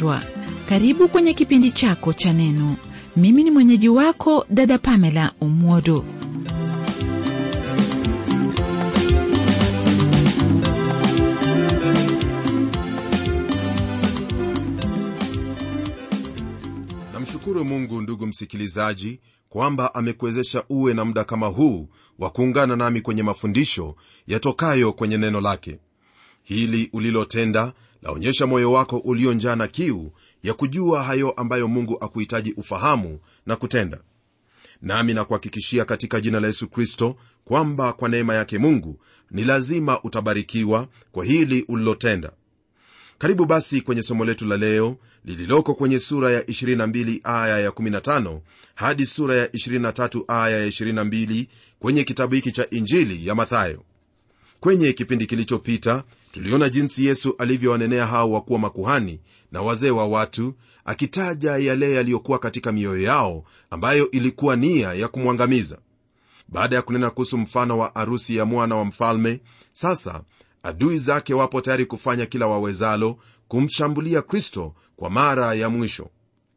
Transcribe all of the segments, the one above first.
mpendwa karibu kwenye kipindi chako cha neno mimi ni mwenyeji wako dada pamela umwodo namshukuru mungu ndugu msikilizaji kwamba amekuwezesha uwe na muda kama huu wa kuungana nami kwenye mafundisho yatokayo kwenye neno lake hili ulilotenda laonyesha moyo wako ulionjaa na kiu ya kujua hayo ambayo mungu akuhitaji ufahamu na kutenda nami nakuhakikishia katika jina la yesu kristo kwamba kwa neema yake mungu ni lazima utabarikiwa kwa hili ulilotenda karibu basi kwenye somo letu la leo lililoko kwenye sura ya 22 aya ya 15 hadi sura ya 23 aya ya 22 kwenye kitabu hiki cha injili ya mathayo kwenye kipindi kilichopita tuliona jinsi yesu alivyowanenea hao wakuwa makuhani na wazee wa watu akitaja yale yaliyokuwa katika mioyo yao ambayo ilikuwa nia ya kumwangamiza baada ya kunena kuhusu mfano wa arusi ya mwana wa mfalme sasa adui zake wapo tayari kufanya kila wawezalo kumshambulia kristo kwa mara ya mwisho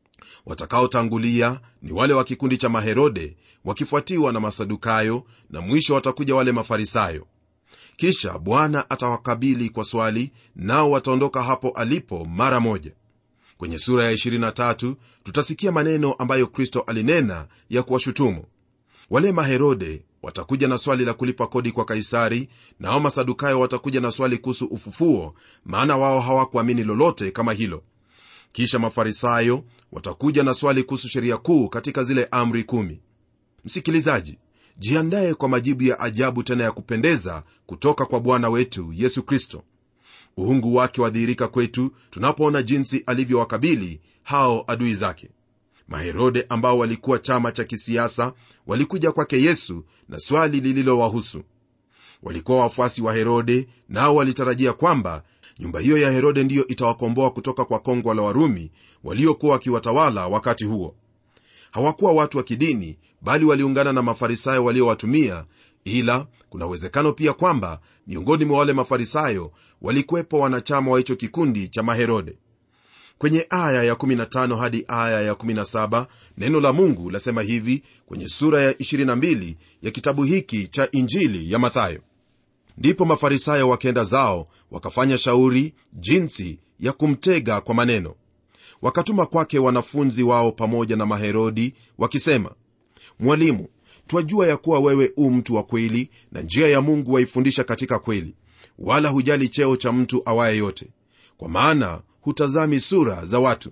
watakaotangulia ni wale wa kikundi cha maherode wakifuatiwa na masadukayo na mwisho watakuja wale mafarisayo kisha bwana atawakabili kwa swali nao wataondoka hapo alipo mara moja kwenye sura ya 23 tutasikia maneno ambayo kristo alinena ya kuwashutumu wale maherode watakuja na swali la kulipa kodi kwa kaisari nao masadukayo watakuja na swali kuhusu ufufuo maana wao hawakuamini lolote kama hilo kisha mafarisayo watakuja na swali kuhusu sheria kuu katika zile amri kumi msikilizaji jiandaye kwa majibu ya ajabu tena ya kupendeza kutoka kwa bwana wetu yesu kristo uhungu wake wadhihirika kwetu tunapoona jinsi alivyowakabili hao adui zake maherode ambao walikuwa chama cha kisiasa walikuja kwake yesu na swali lililowahusu walikuwa wafuasi wa herode nao walitarajia kwamba nyumba hiyo ya herode ndiyo itawakomboa kutoka kwa kongwa la warumi waliokuwa wakiwatawala wakati huo hawakuwa watu wa kidini bali waliungana na mafarisayo waliowatumia ila kuna uwezekano pia kwamba miongoni mwa wale mafarisayo walikuwepo wanachama wa hicho kikundi cha maherode kwenye aya ya15 hadi aya ya17 neno la mungu lasema hivi kwenye sura ya 22 ya kitabu hiki cha injili ya mathayo ndipo mafarisayo wakenda zao wakafanya shauri jinsi ya kumtega kwa maneno wakatuma kwake wanafunzi wao pamoja na maherodi wakisema mwalimu twajua ya kuwa wewe u mtu wa kweli na njia ya mungu waifundisha katika kweli wala hujali cheo cha mtu awaye yote kwa maana hutazami sura za watu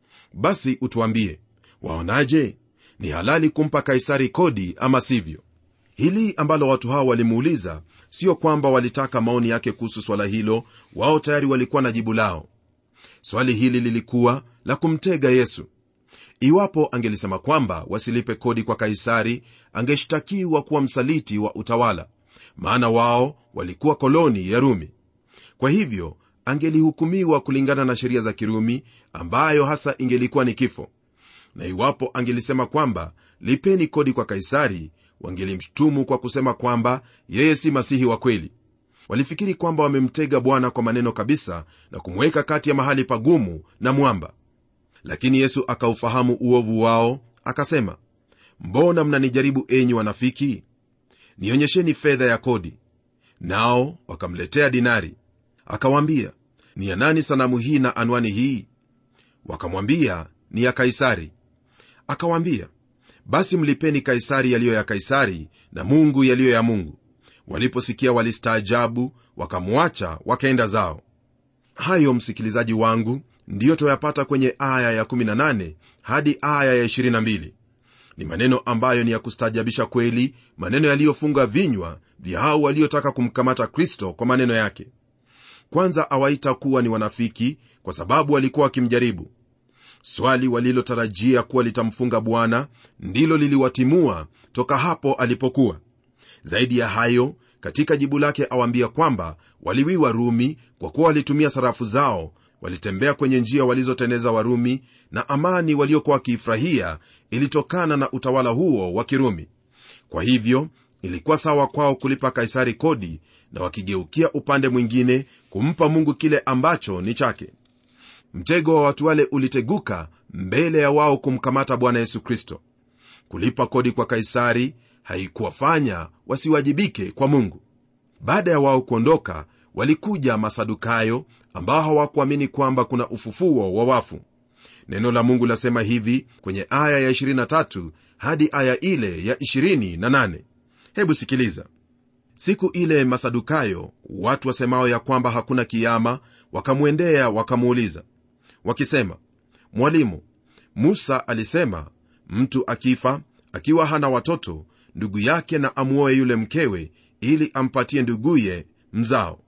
basi utuambie waonaje ni halali kumpa kaisari kodi ama sivyo hili ambalo watu hao walimuuliza sio kwamba walitaka maoni yake kuhusu swala hilo wao tayari walikuwa na jibu lao swali hili lilikuwa la kumtega yesu iwapo angelisema kwamba wasilipe kodi kwa kaisari angeshtakiwa kuwa msaliti wa utawala maana wao walikuwa koloni ya rumi kwa hivyo angelihukumiwa kulingana na sheria za kirumi ambayo hasa ingelikuwa ni kifo na iwapo angelisema kwamba lipeni kodi kwa kaisari wangelimshtumu kwa kusema kwamba yeye si masihi wa kweli walifikiri kwamba wamemtega bwana kwa maneno kabisa na kumweka kati ya mahali pagumu na mwamba lakini yesu akaufahamu uovu wao akasema mbona mnanijaribu enyi wanafiki nionyesheni fedha ya kodi nao wakamletea dinari akawaambia ni ya nani sanamu hii na anwani hii wakamwambia ni ya kaisari akawaambia basi mlipeni kaisari yaliyo ya kaisari na mungu yaliyo ya mungu waliposikia walistaajabu wakamwacha wakaenda zao hayo msikilizaji wangu ndiyo twayapata kwenye aya ya18 hadi aya ya22 ni maneno ambayo ni ya kustaajabisha kweli maneno yaliyofunga vinywa vya hao waliotaka kumkamata kristo kwa maneno yake kwanza awaita kuwa ni wanafiki kwa sababu walikuwa wakimjaribu swali walilotarajia kuwa litamfunga bwana ndilo liliwatimua toka hapo alipokuwa zaidi ya hayo katika jibu lake awaambia kwamba waliwiwa rumi kwa kuwa walitumia sarafu zao walitembea kwenye njia walizoteneza warumi na amani waliokuwa wakiifurahia ilitokana na utawala huo wa kirumi kwa hivyo ilikuwa sawa kwao kulipa kaisari kodi na wakigeukia upande mwingine kumpa mungu kile ambacho ni chake mtego wa watu wale uliteguka mbele ya wao kumkamata bwana yesu kristo kulipa kodi kwa kaisari haikuwafanya wasiwajibike kwa mungu baada ya wao kuondoka walikuja masadukayo ambao hawakuamini kwamba kuna ufufuo wa wafu neno la mungu lasema hivi kwenye aya ya 23 hadi aya ile ya 28 hebu sikiliza siku ile masadukayo watu wasemao ya kwamba hakuna kiama wakamwendea wakamuuliza wakisema mwalimu musa alisema mtu akifa akiwa hana watoto ndugu yake na amwoe yule mkewe ili ampatie nduguye mzao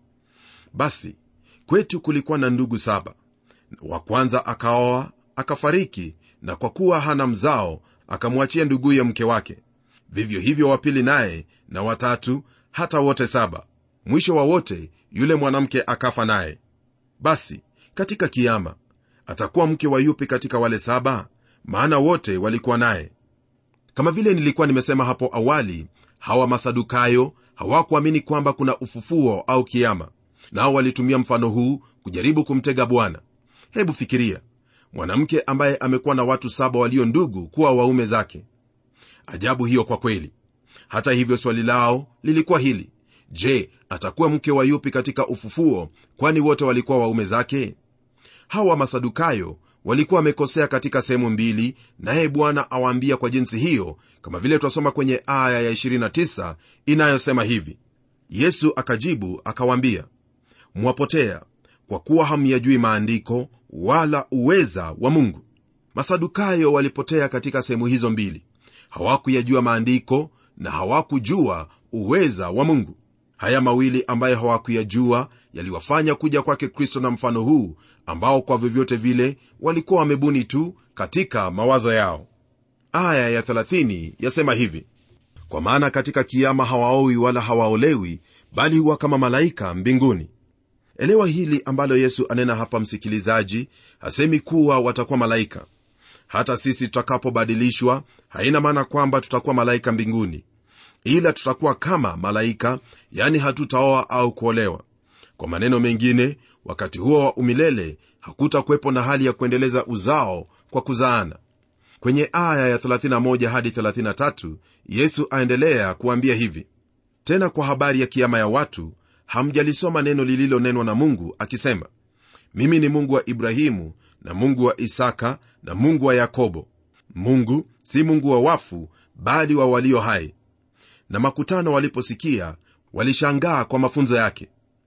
basi kwetu kulikuwa na ndugu saba wa kwanza akaoa akafariki na kwa kuwa hana mzao akamwachia nduguye mke wake vivyo hivyo wapili naye na watatu hata wote saba mwisho wa wote yule mwanamke akafa naye basi katika kiama atakuwa mke wa yupi katika wale saba maana wote walikuwa naye kama vile nilikuwa nimesema hapo awali hawa masadukayo hawakuamini kwamba kuna ufufuo au kiama nao walitumia mfano huu kujaribu kumtega bwana hebu fikiria mwanamke ambaye amekuwa na watu saba walio ndugu kuwa waume zake ajabu hiyo kwa kweli hata hivyo swali lao lilikuwa hili je atakuwa mke wa yupi katika ufufuo kwani wote walikuwa waume zake hawa masadukayo walikuwa wamekosea katika sehemu mbili naye bwana awaambia kwa jinsi hiyo kama vile twasoma kwenye aya ya 29 inayosema hivi yesu akajibu akawaambia mwapotea kwa kuwa hamyajui maandiko wala uweza wa mungu masadukayo walipotea katika sehemu hizo mbili hawakuyajua maandiko na hawakujua uweza wa mungu haya mawili ambayo hawakuyajua yaliwafanya kuja kwake kristo na mfano huu ambao kwa vyovyote vile walikuwa wamebuni tu katika mawazo yao aya ya 30 yasema hivi kwa maana katika kiama hawaowi wala hawaolewi bali huwa kama malaika mbinguni elewa hili ambalo yesu anena hapa msikilizaji hasemi kuwa watakuwa malaika hata sisi tutakapobadilishwa haina maana kwamba tutakuwa malaika mbinguni ila tutakuwa kama malaika yani hatutaoa au kuolewa kwa maneno mengine wakati huo wa umilele hakutakuwepo na hali ya kuendeleza uzao kwa kuzaana kwenye aya ya 31 hadi 33 yesu aendelea kuambia hivi tena kwa habari ya kiama ya watu hamjalisoma neno lililonenwa na mungu akisema mimi ni mungu wa ibrahimu na mungu wa isaka na mungu wa yakobo mungu si mungu wa wafu bali wa walio hai na makutano waliposikia walishangaa kwa mafunzo yake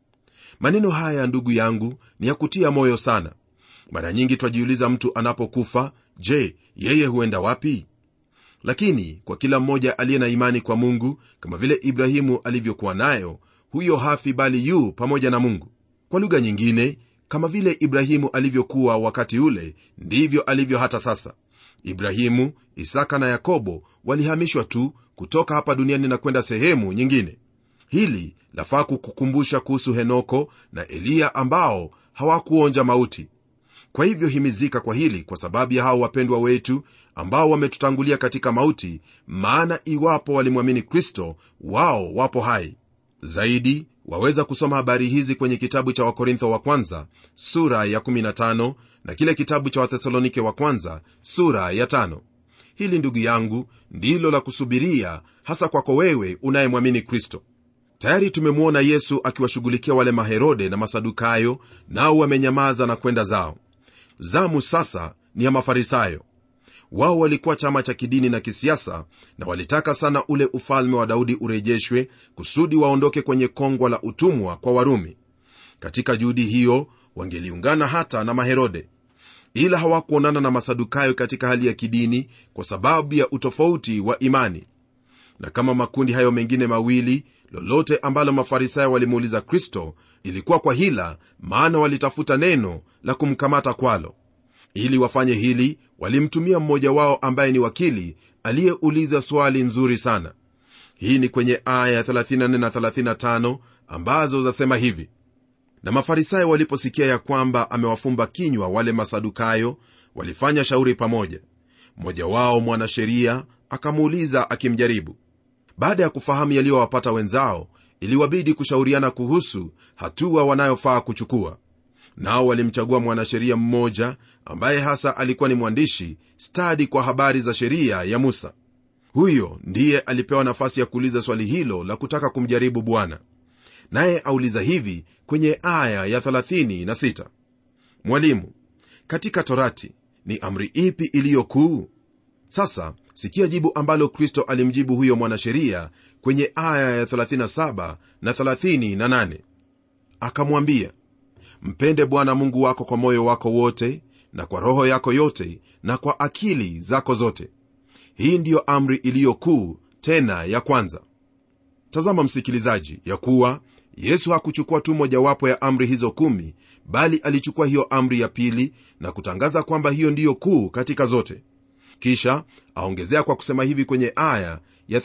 maneno haya ndugu yangu ni ya kutia moyo sana mara nyingi twajiuliza mtu anapokufa je yeye huenda wapi lakini kwa kila mmoja aliye na imani kwa mungu kama vile ibrahimu alivyokuwa nayo huyo hafi bali yu pamoja na mungu kwa lugha nyingine kama vile ibrahimu alivyokuwa wakati ule ndivyo alivyo hata sasa ibrahimu isaka na yakobo walihamishwa tu kutoka hapa duniani na kwenda sehemu nyingine hili lafaa kukukumbusha kuhusu henoko na eliya ambao hawakuonja mauti kwa hivyo himizika kwa hili kwa sababu ya hao wapendwa wetu ambao wametutangulia katika mauti maana iwapo walimwamini kristo wao wapo hai zaidi waweza kusoma habari hizi kwenye kitabu cha wakorintho wa kwanza sura ya 15 na kile kitabu cha wathesalonike wa kwanza sura ya 5 hili ndugu yangu ndilo la kusubiria hasa kwako wewe unayemwamini kristo tayari tumemwona yesu akiwashughulikia wale maherode na masadukayo nao wamenyamaza na kwenda zao zamu sasa ni ya mafarisayo wao walikuwa chama cha kidini na kisiasa na walitaka sana ule ufalme wa daudi urejeshwe kusudi waondoke kwenye kongwa la utumwa kwa warumi katika juhudi hiyo wangeliungana hata na maherode ila hawakuonana na masadukayo katika hali ya kidini kwa sababu ya utofauti wa imani na kama makundi hayo mengine mawili lolote ambalo mafarisayo walimuuliza kristo ilikuwa kwa hila maana walitafuta neno la kumkamata kwalo ili wafanye hili walimtumia mmoja wao ambaye ni wakili aliyeuliza swali nzuri sana hii ni kwenye aya 34 na 35 ambazo zasema hivi na mafarisayo waliposikia ya kwamba amewafumba kinywa wale masadukayo walifanya shauri pamoja mmoja wao mwanasheria akamuuliza akimjaribu baada ya kufahamu yaliyowapata wenzao iliwabidi kushauriana kuhusu hatua wanayofaa kuchukua nao walimchagua mwanasheria mmoja ambaye hasa alikuwa ni mwandishi stadi kwa habari za sheria ya musa huyo ndiye alipewa nafasi ya kuuliza swali hilo la kutaka kumjaribu bwana naye auliza hivi kwenye aya ya 36 mwalimu katika torati ni amri ipi iliyo kuu sasa sikia jibu ambalo kristo alimjibu huyo mwanasheria kwenye aya ya 37 na 38 akamwambia mpende bwana mungu wako kwa moyo wako wote na kwa roho yako yote na kwa akili zako zote hii ndiyo amri iliyo kuu tena ya kwanza tazama msikilizaji ya kuwa yesu hakuchukua tu mojawapo ya amri hizo kumi bali alichukua hiyo amri ya pili na kutangaza kwamba hiyo ndiyo kuu katika zote kisha aongezea kwa kusema hivi kwenye aya ya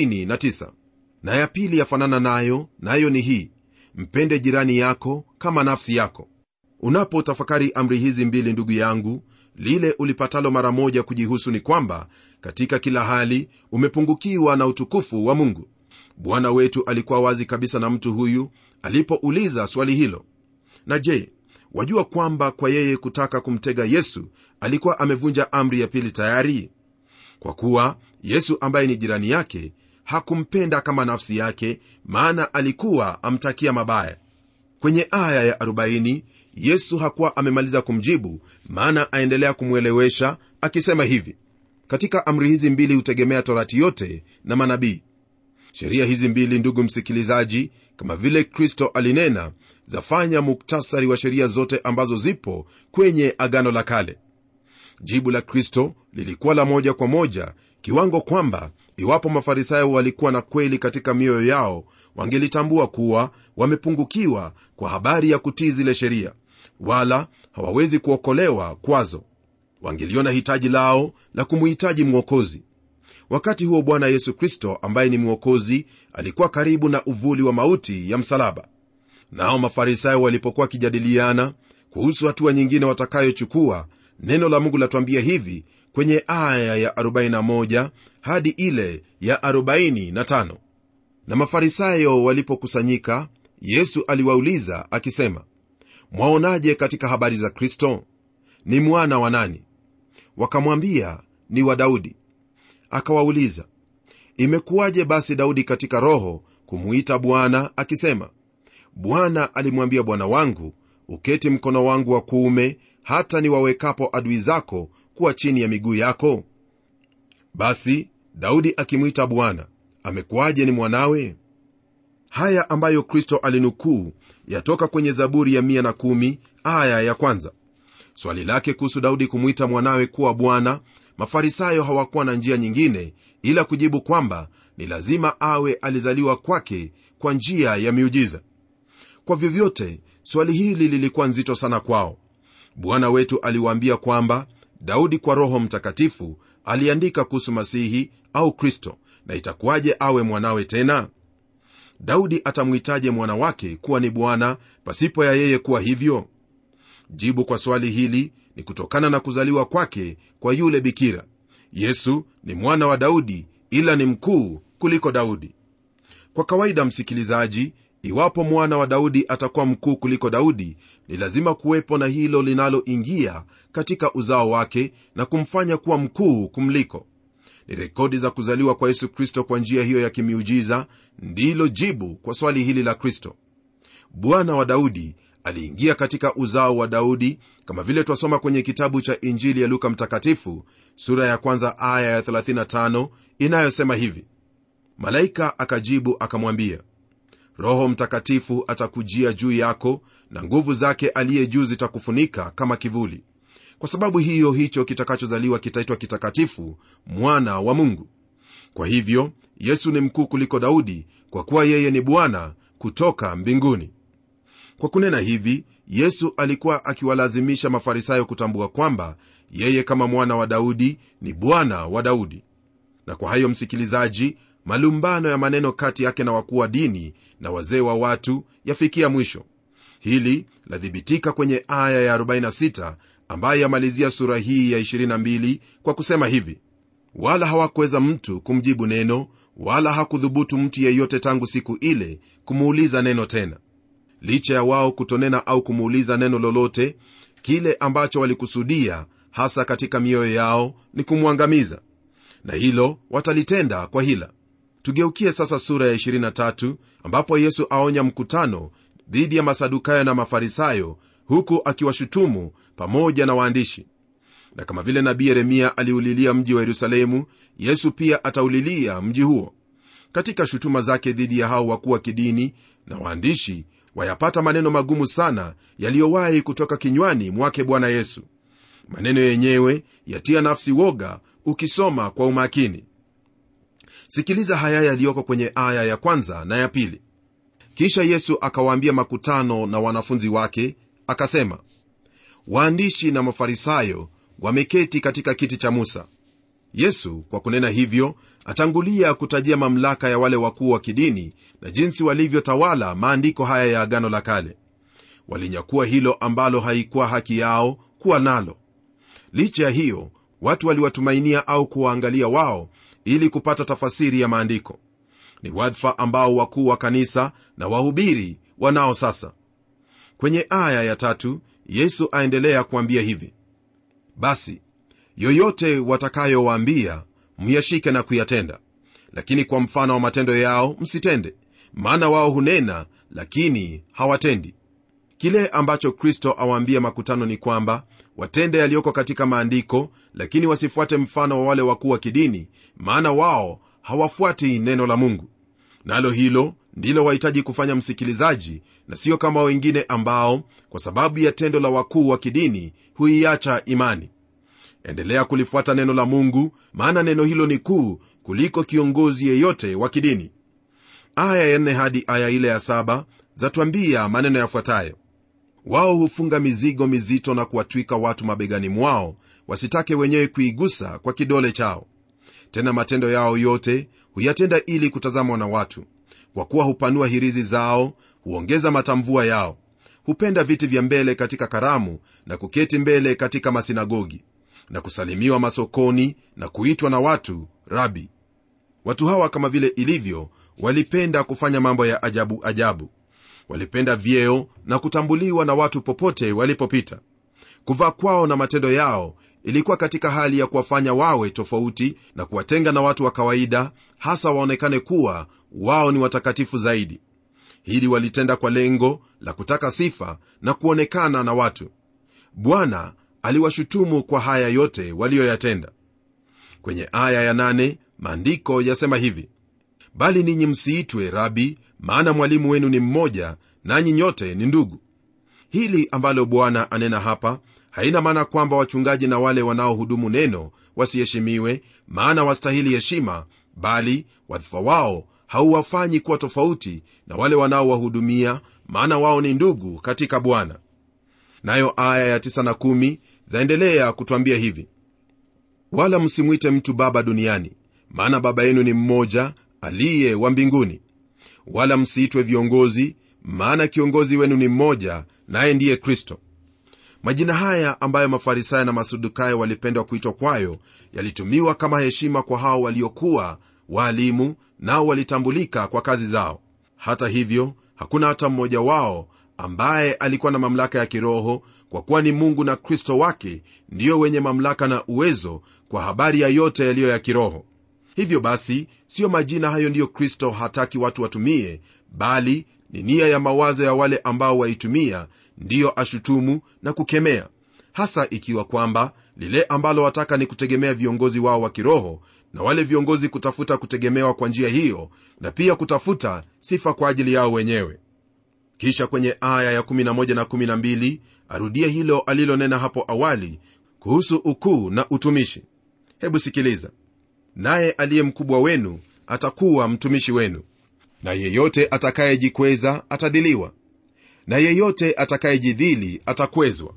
39 na ya pili yafanana nayo nayo ni hii mpende jirani yako kama nafsi yako unapotafakari amri hizi mbili ndugu yangu lile ulipatalo mara moja kujihusu ni kwamba katika kila hali umepungukiwa na utukufu wa mungu bwana wetu alikuwa wazi kabisa na mtu huyu alipouliza swali hilo na je wajua kwamba kwa yeye kutaka kumtega yesu alikuwa amevunja amri ya pili tayari kwa kuwa yesu ambaye ni jirani yake hakumpenda kama nafsi yake maana alikuwa amtakia mabaya kwenye aya ya 40 yesu hakuwa amemaliza kumjibu maana aendelea kumwelewesha akisema hivi katika amri hizi mbili hutegemea torati yote na manabii sheria hizi mbili ndugu msikilizaji kama vile kristo alinena zafanya muktasari wa sheria zote ambazo zipo kwenye agano la kale jibu la kristo lilikuwa la moja kwa moja kiwango kwamba iwapo mafarisayo walikuwa na kweli katika mioyo yao wangelitambua kuwa wamepungukiwa kwa habari ya kutii zile sheria wala hawawezi kuokolewa kwazo wangeliona hitaji lao la kumuhitaji mwokozi wakati huo bwana yesu kristo ambaye ni mwokozi alikuwa karibu na uvuli wa mauti ya msalaba nao mafarisayo walipokuwa wakijadiliana kuhusu hatua nyingine watakayochukua neno la mungu latuambia hivi kwenye aya ya 41 hadi ile ya 45 na mafarisayo walipokusanyika yesu aliwauliza akisema mwaonaje katika habari za kristo ni mwana wa nani wakamwambia ni wa daudi akawauliza imekuwaje basi daudi katika roho kumuita bwana akisema bwana alimwambia bwana wangu uketi mkono wangu wa kuume hata niwawekapo adui zako kuwa chini ya miguu yako basi daudi akimwita bwana amekuwaje ni mwanawe haya ambayo kristo alinukuu yatoka kwenye zaburi ya 110 aya ya kwanza swali lake kuhusu daudi kumwita mwanawe kuwa bwana mafarisayo hawakuwa na njia nyingine ila kujibu kwamba ni lazima awe alizaliwa kwake kwa njia ya miujiza kwa vyovyote swali hili lilikuwa nzito sana kwao bwana wetu aliwaambia kwamba daudi kwa roho mtakatifu aliandika kuhusu masihi au kristo na itakuwaje awe mwanawe tena daudi atamwitaje mwana wake kuwa ni bwana pasipo ya yeye kuwa hivyo jibu kwa swali hili ni kutokana na kuzaliwa kwake kwa yule bikira yesu ni mwana wa daudi ila ni mkuu kuliko daudi kwa kawaida msikilizaji iwapo mwana wa daudi atakuwa mkuu kuliko daudi ni lazima kuwepo na hilo linaloingia katika uzao wake na kumfanya kuwa mkuu kumliko ni rekodi za kuzaliwa kwa yesu kristo kwa njia hiyo ya kimiujiza ndilo jibu kwa swali hili la kristo bwana wa daudi aliingia katika uzao wa daudi kama vile twasoma kwenye kitabu cha injili ya luka mtakatifu sura ya kwanza aya ya 35 inayosema hivi malaika akajibu akamwambia roho mtakatifu atakujia juu yako na nguvu zake aliye juu zitakufunika kama kivuli kwa sababu hiyo hicho kitakachozaliwa kitaitwa kitakatifu mwana wa mungu kwa hivyo yesu ni mkuu kuliko daudi kwa kuwa yeye ni bwana kutoka mbinguni kwa kunena hivi yesu alikuwa akiwalazimisha mafarisayo kutambua kwamba yeye kama mwana wa daudi ni bwana wa daudi na kwa hayo msikilizaji malumbano ya maneno kati yake na wakuu wa dini na wazee wa watu yafikia mwisho hili lathibitika kwenye aya ya 46 ambayo yamalizia sura hii ya 22 kwa kusema hivi wala hawakuweza mtu kumjibu neno wala hakudhubutu mtu yeyote tangu siku ile kumuuliza neno tena licha ya wao kutonena au kumuuliza neno lolote kile ambacho walikusudia hasa katika mioyo yao ni kumwangamiza na hilo watalitenda kwa hila tugeukie sasa sura ya 23 ambapo yesu aonya mkutano dhidi ya masadukayo na mafarisayo huku akiwashutumu pamoja na waandishi na kama vile nabii yeremia aliulilia mji wa yerusalemu yesu pia ataulilia mji huo katika shutuma zake dhidi ya hao wakuu wa kidini na waandishi wayapata maneno magumu sana yaliyowahi kutoka kinywani mwake bwana yesu maneno yenyewe yatia nafsi woga ukisoma kwa umakini sikiliza haya yaliyoko kwenye aya ya kwanza na ya pili kisha yesu akawaambia makutano na wanafunzi wake akasema waandishi na mafarisayo wameketi katika kiti cha musa yesu kwa kunena hivyo atangulia kutajia mamlaka ya wale wakuu wa kidini na jinsi walivyotawala maandiko haya ya agano la kale walinyakua hilo ambalo haikuwa haki yao kuwa nalo licha ya hiyo watu waliwatumainia au kuwaangalia wao ili kupata tafasiri ya maandiko ni wadhifa ambao wakuu wa kanisa na wahubiri wanao sasa kwenye aya ya tatu yesu aendelea kuambia hivi basi yoyote watakayowaambia myashike na kuyatenda lakini kwa mfano wa matendo yao msitende maana wao hunena lakini hawatendi kile ambacho kristo awaambia makutano ni kwamba watende yaliyoko katika maandiko lakini wasifuate mfano wa wale wakuu wa kidini maana wao hawafuati neno la mungu nalo hilo ndilo wahitaji kufanya msikilizaji na sio kama wengine ambao kwa sababu ya tendo la wakuu wa kidini huiacha imani endelea kulifuata neno la mungu maana neno hilo ni kuu kuliko kiongozi yeyote wa kidini aya ya nne hadi aya ile ya saba zatwambia maneno yafuatayo wao hufunga mizigo mizito na kuwatwika watu mabegani mwao wasitake wenyewe kuigusa kwa kidole chao tena matendo yao yote huyatenda ili kutazamwa na watu kwa kuwa hupanua hirizi zao huongeza matamvua yao hupenda viti vya mbele katika karamu na kuketi mbele katika masinagogi na kusalimiwa masokoni na kuitwa na watu rabi watu hawa kama vile ilivyo walipenda kufanya mambo ya ajabu ajabu walipenda vyeo na kutambuliwa na watu popote walipopita kuvaa kwao na matendo yao ilikuwa katika hali ya kuwafanya wawe tofauti na kuwatenga na watu wa kawaida hasa waonekane kuwa wao ni watakatifu zaidi hili walitenda kwa lengo la kutaka sifa na kuonekana na watu bwana aliwashutumu kwa haya yote waliyoyatenda kwenye aya ya nane, maandiko yasema hivi bali ninyi msiitwe rabi maana mwalimu wenu ni mmoja nanyi nyote ni ndugu hili ambalo bwana anena hapa haina maana kwamba wachungaji na wale wanaohudumu neno wasiheshimiwe maana wastahili heshima bali wadhifa wao hauwafanyi kuwa tofauti na wale wanaowahudumia maana wao ni ndugu katika bwana nayo aya ya 9 na 1 zaendelea kutwambia hivi wala msimwite mtu baba duniani maana baba yenu ni mmoja aliye wa mbinguni wala msiitwe viongozi maana kiongozi wenu ni mmoja naye ndiye kristo majina haya ambayo mafarisayo na masadukayo walipendwa kuitwa kwayo yalitumiwa kama heshima kwa hao waliokuwa waalimu nao walitambulika kwa kazi zao hata hivyo hakuna hata mmoja wao ambaye alikuwa na mamlaka ya kiroho kwa kuwa ni mungu na kristo wake ndiyo wenye mamlaka na uwezo kwa habari ya yote yaliyo ya kiroho hivyo basi siyo majina hayo ndiyo kristo hataki watu watumie bali ni nia ya mawazo ya wale ambao waitumia ndiyo ashutumu na kukemea hasa ikiwa kwamba lile ambalo wataka ni kutegemea viongozi wao wa kiroho na wale viongozi kutafuta kutegemewa kwa njia hiyo na pia kutafuta sifa kwa ajili yao wenyewe kisha kwenye aya ya 11 na 12 arudia hilo alilonena hapo awali kuhusu ukuu na utumishi hebu sikiliza naye aliye mkubwa wenu atakuwa mtumishi wenu na yeyote atakayejikweza atadhiliwa na yeyote atakayejidhili atakwezwa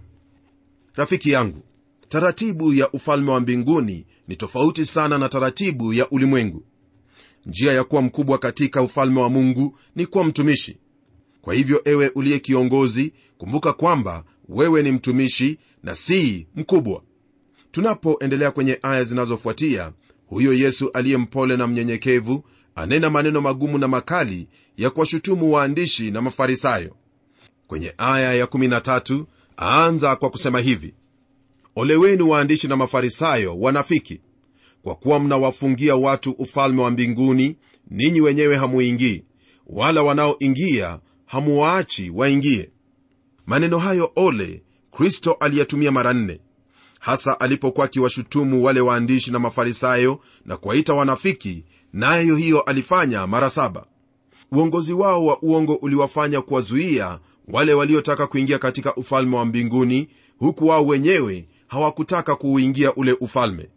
rafiki yangu taratibu ya ufalme wa mbinguni ni tofauti sana na taratibu ya ulimwengu njia ya kuwa mkubwa katika ufalme wa mungu ni kuwa mtumishi kwa hivyo ewe uliye kiongozi kumbuka kwamba wewe ni mtumishi na si mkubwa tunapoendelea kwenye aya zinazofuatia huyo yesu aliye mpole na mnyenyekevu anena maneno magumu na makali ya kuwashutumu waandishi na mafarisayo kwenye aya ya 13 aanza kwa kusema hivi ole wenu waandishi na mafarisayo wanafiki kwa kuwa mnawafungia watu ufalme wa mbinguni ninyi wenyewe hamuingii wala wanaoingia hamuwaachi waingie maneno hayo ole kristo aliyatumia mara nne hasa alipokuwa akiwashutumu wale waandishi na mafarisayo na kuwaita wanafiki nayo hiyo alifanya mara saba uongozi wao wa uongo uliwafanya kuwazuia wale waliotaka kuingia katika ufalme wa mbinguni huku wao wenyewe hawakutaka kuuingia ule ufalme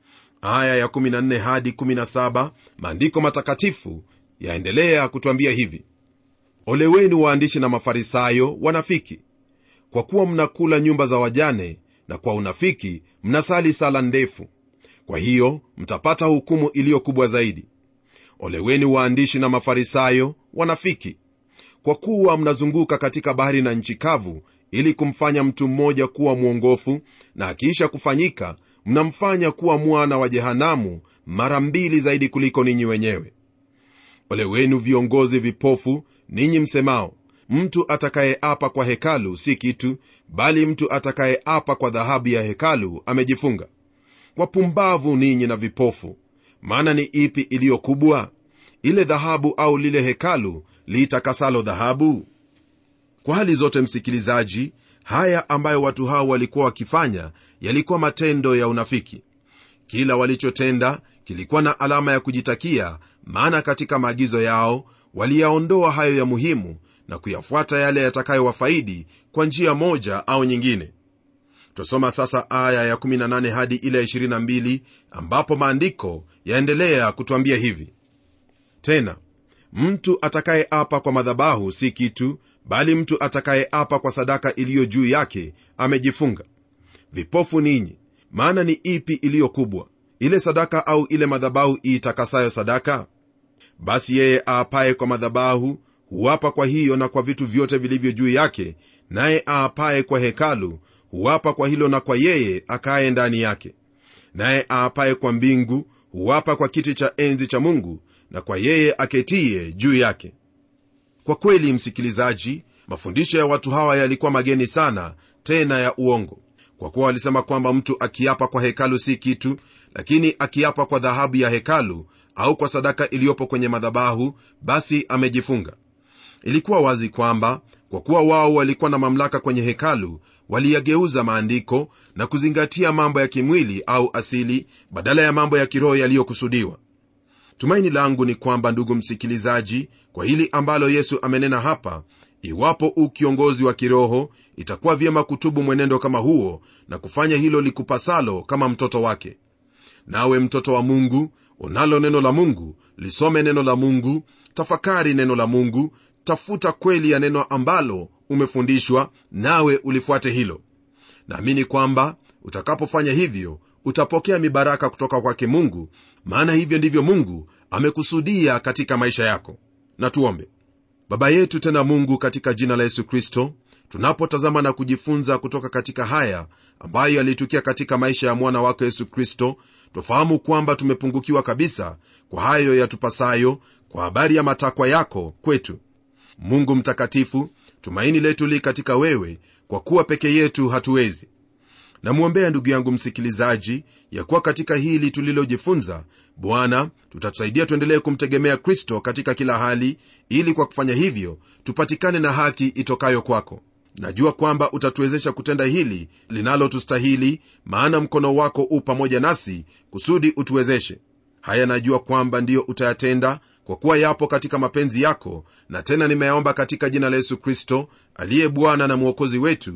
aya ya 14 hadi 17 maandiko matakatifu yaendelea kutwambia hivi ole wenu waandishi na mafarisayo wanafiki kwa kuwa mnakula nyumba za wajane na kwa unafiki mnasali sala ndefu kwa hiyo mtapata hukumu iliyo kubwa zaidi ole wenu waandishi na mafarisayo wanafiki kwa kuwa mnazunguka katika bahari na nchi kavu ili kumfanya mtu mmoja kuwa mwongofu na akiisha kufanyika mnamfanya kuwa mwana wa jehanamu mara mbili zaidi kuliko ninyi wenyewe ole wenu viongozi vipofu ninyi msemao mtu atakayeapa kwa hekalu si kitu bali mtu atakayeapa kwa dhahabu ya hekalu amejifunga wapumbavu ninyi na vipofu maana ni ipi iliyo kubwa ile dhahabu au lile hekalu liitakasalo dhahabu kwa hali zote msikilizaji haya ambayo watu hao walikuwa wakifanya yalikuwa matendo ya unafiki kila walichotenda kilikuwa na alama ya kujitakia maana katika maagizo yao waliyaondoa hayo ya muhimu na kuyafuata yale yatakayowafaidi kwa njia moja au nyingine twasoma sasa aya ya 18 hadi ile ya 22 ambapo maandiko yaendelea kutwambia hivi tena mtu atakayeapa kwa madhabahu si kitu bali mtu atakayeapa kwa sadaka iliyo juu yake amejifunga vipofu ninyi maana ni ipi iliyo kubwa ile sadaka au ile madhabahu iitakasayo sadaka basi yeye aapaye kwa madhabahu huapa kwa hiyo na kwa vitu vyote vilivyo juu yake naye aapaye kwa hekalu huapa kwa hilo na kwa yeye akaye ndani yake naye aapaye kwa mbingu huapa kwa kiti cha enzi cha mungu na kwa yeye aketie juu yake kwa kweli msikilizaji mafundisho ya watu hawa yalikuwa mageni sana tena ya uongo kwa kuwa walisema kwamba mtu akiapa kwa hekalu si kitu lakini akiapa kwa dhahabu ya hekalu au kwa sadaka iliyopo kwenye madhabahu basi amejifunga ilikuwa wazi kwamba kwa kuwa wao walikuwa na mamlaka kwenye hekalu waliyageuza maandiko na kuzingatia mambo ya kimwili au asili badala ya mambo ya kiroho yaliyokusudiwa tumaini langu ni kwamba ndugu msikilizaji kwa hili ambalo yesu amenena hapa iwapo u kiongozi wa kiroho itakuwa vyema kutubu mwenendo kama huo na kufanya hilo likupasalo kama mtoto wake nawe mtoto wa mungu unalo neno la mungu lisome neno la mungu tafakari neno la mungu tafuta kweli ya neno ambalo umefundishwa nawe ulifuate hilo naamini kwamba utakapofanya hivyo utapokea mibaraka kutoka kwake mungu maana hivyo ndivyo mungu amekusudia katika maisha yako na tuombe baba yetu tena mungu katika jina la yesu kristo tunapotazama na kujifunza kutoka katika haya ambayo yalitukia katika maisha ya mwana wako yesu kristo twafahamu kwamba tumepungukiwa kabisa kwa hayo yatupasayo kwa habari ya matakwa yako kwetu mungu mtakatifu tumaini letu li katika wewe kwa kuwa peke yetu hatuwezi namwombea ndugu yangu msikilizaji ya kuwa katika hili tulilojifunza bwana tutatusaidia tuendelee kumtegemea kristo katika kila hali ili kwa kufanya hivyo tupatikane na haki itokayo kwako najua kwamba utatuwezesha kutenda hili linalotustahili maana mkono wako u pamoja nasi kusudi utuwezeshe haya najua kwamba ndiyo utayatenda kwa kuwa yapo katika mapenzi yako na tena nimeyaomba katika jina la yesu kristo aliye bwana na mwokozi wetu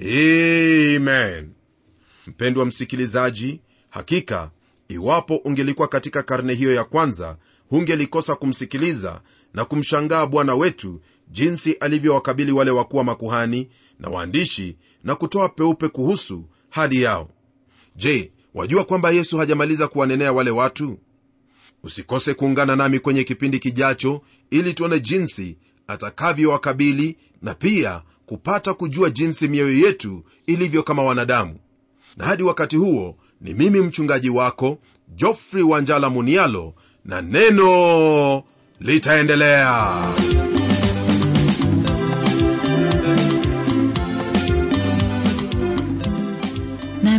amen mpendwa msikilizaji hakika iwapo ungelikuwa katika karne hiyo ya kwanza hungelikosa kumsikiliza na kumshangaa bwana wetu jinsi alivyowakabili wale wakuwa makuhani na waandishi na kutoa peupe kuhusu hali yao je wajua kwamba yesu hajamaliza kuwanenea wale watu usikose kuungana nami kwenye kipindi kijacho ili tuone jinsi atakavyowakabili na pia kupata kujua jinsi mioyo yetu ilivyo kama wanadamu na hadi wakati huo ni mimi mchungaji wako jofrey wanjala munialo na neno litaendelea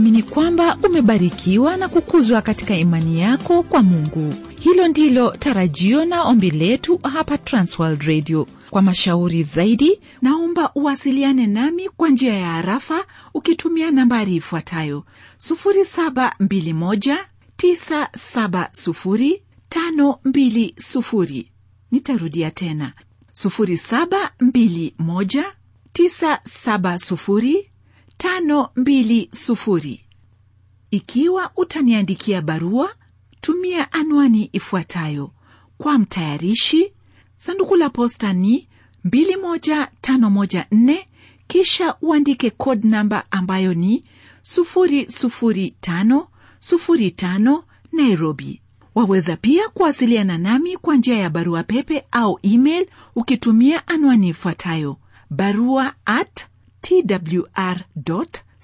naamini kwamba umebarikiwa na kukuzwa katika imani yako kwa mungu hilo ndilo tarajio na ombi letu hapa transworld radio kwa mashauri zaidi naomba uwasiliane nami kwa njia ya harafa ukitumia nambari ifuatayo 721970520 nitarudia tena 721970520 ikiwa utaniandikia barua tumia anwani ifuatayo kwa mtayarishi sanduku la posta ni 21514 kisha uandike code namba ambayo ni 00505 nairobi waweza pia kuwasiliana nami kwa njia ya barua pepe au email ukitumia anwani ifuatayo barua at twr co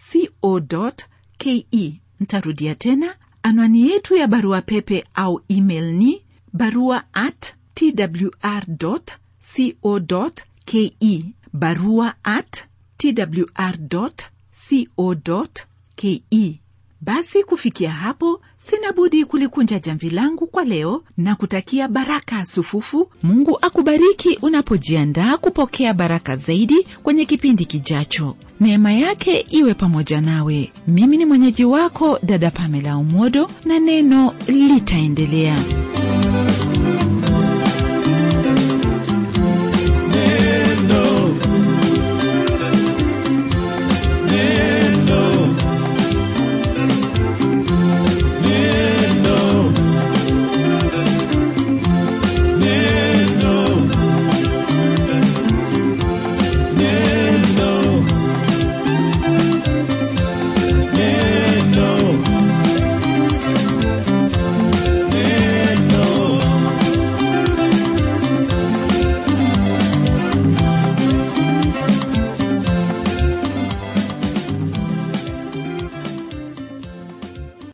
ke ntarudia tena anwani yetu ya barua pepe au email ni barua at twr co ke barua at twr co ke basi kufikia hapo sina budi kulikunja jamvi langu kwa leo na kutakia baraka sufufu mungu akubariki unapojiandaa kupokea baraka zaidi kwenye kipindi kijacho neema yake iwe pamoja nawe mimi ni mwenyeji wako dada pamela umodo na neno litaendelea